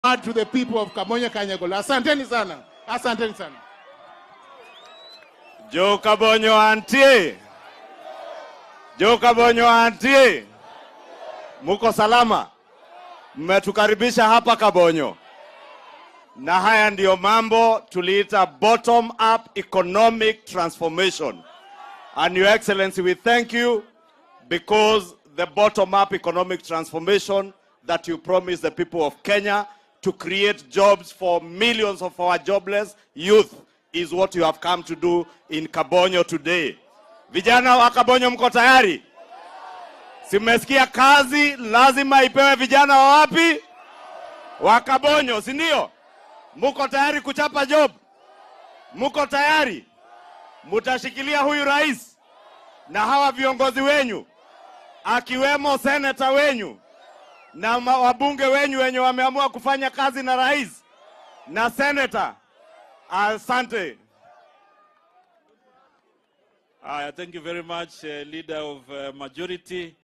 word to the people of Kamonyo Kanyagolo. Asanteni sana, asanteni sana. Jo Kabonyo antie, Jo Kabonyo antie, muko salama? Mmetukaribisha hapa Kabonyo, na haya ndiyo mambo tuliita bottom up economic transformation. And your excellency, we thank you because the bottom up economic transformation that you promised the people of Kenya to create jobs for millions of our jobless youth is what you have come to do in Kabonyo today. Vijana wa Kabonyo mko tayari? Simesikia kazi lazima ipewe vijana wa wapi? Wa Kabonyo, si ndio? Muko tayari kuchapa job? Muko tayari? Mutashikilia huyu rais na hawa viongozi wenyu akiwemo seneta wenyu na ma- wabunge wenyu wenye wameamua kufanya kazi na rais na seneta. Asante. Uh, thank you very much, uh, Leader of uh, Majority.